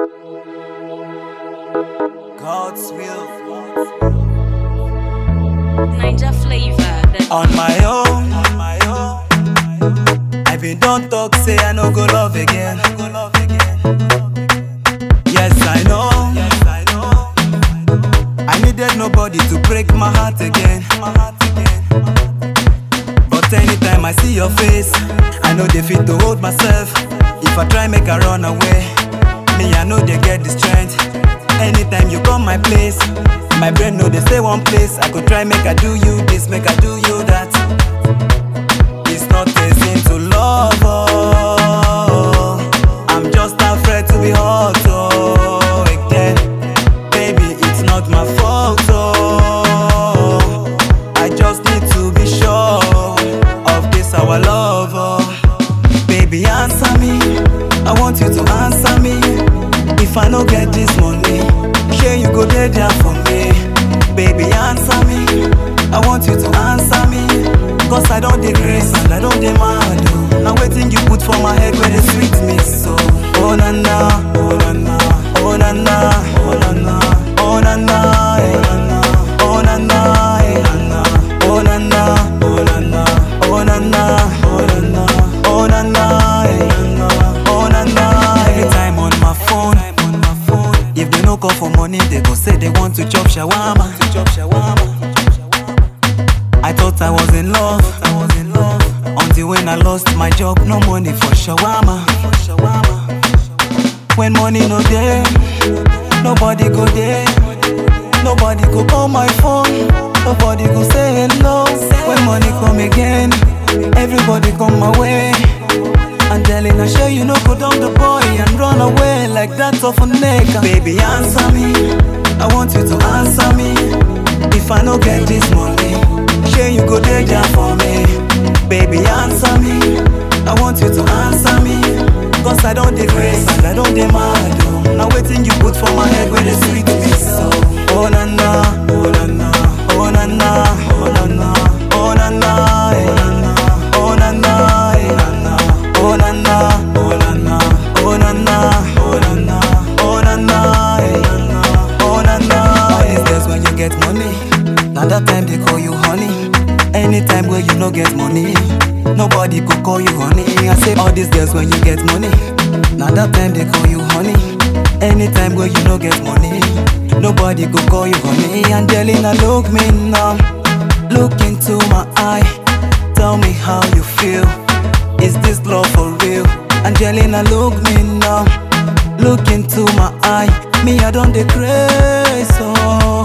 God's will Ninja flavor. The on my own. On my own. I been don't talk, say I no go love again. Yes, I know. Yes, I know. I needed nobody to break my heart again. My heart again. But anytime I see your face, I know they fit to hold myself. If I try make I run away, me I know they get the strength. Anytime you come my place, my brain know they stay one place. I could try make I do you this, make I do you that. It's not a sin to love. Oh. I'm just afraid to be hurt. Oh, again. Baby, it's not my fault. Oh. I just need to be sure of this our love. Oh. Baby, answer me. I want you to answer me. If I no get this money, sure you go there there for me. Baby, answer me. I want you to answer me. Cause I don't dey grace and I don't dey mad. Oh. Now waiting you put for my head where they sweet me so. Oh na na, oh na na, oh na na, oh na na, oh na na, eh. oh na na, eh. oh na na, oh na na, oh na na, oh na na, oh na na, eh. oh na na. Every time on my phone, on my phone. If they no call for money, they go say they want to chop shawarma. To chop shawarma. I thought I was in love. I was in love. Until when I lost my job, no money for shawarma. When money no there, nobody go there. Nobody go call my phone. Nobody go say hello. When money come again, everybody come my way. Angelina, sure you no go down the boy and run away like that of a nigga. Baby, answer me. I want you to answer me. If I no get this money, sure you go there there for me. Baby, answer me. I want you to answer me. Cause I don't dey grace and I don't dey mad. Oh. Now waiting you put for my head where they sweet me so. Oh na na, oh na na, oh na na, oh na na, oh na na, eh. oh na na, eh. Oh na na, oh na na, oh na na, oh na na, oh na na, eh. oh na na. All these days when you get money, now that time they call you honey. Anytime where you no get money, nobody could call you honey. I say all these days when you get money, now that time they call you honey. Anytime where you no get money, nobody could call you honey. Angelina, look me now, look into my eye, tell me how you feel. Is this love for real? Angelina, look me now. Look into my eye. Me, I don't decrease. Oh.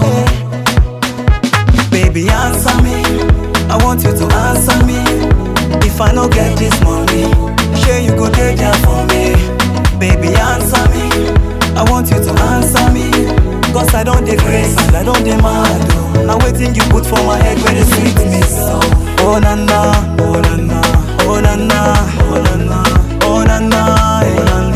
Baby, answer me. I want you to answer me. If I no get this money, sure you go there there for me. Baby, answer me. I want you to answer me. Cause I don't decrease and I don't demand. Oh. Now waiting you put for my head where they sweet me so. Oh na na, oh na na, oh na na, oh na na, oh na na, eh.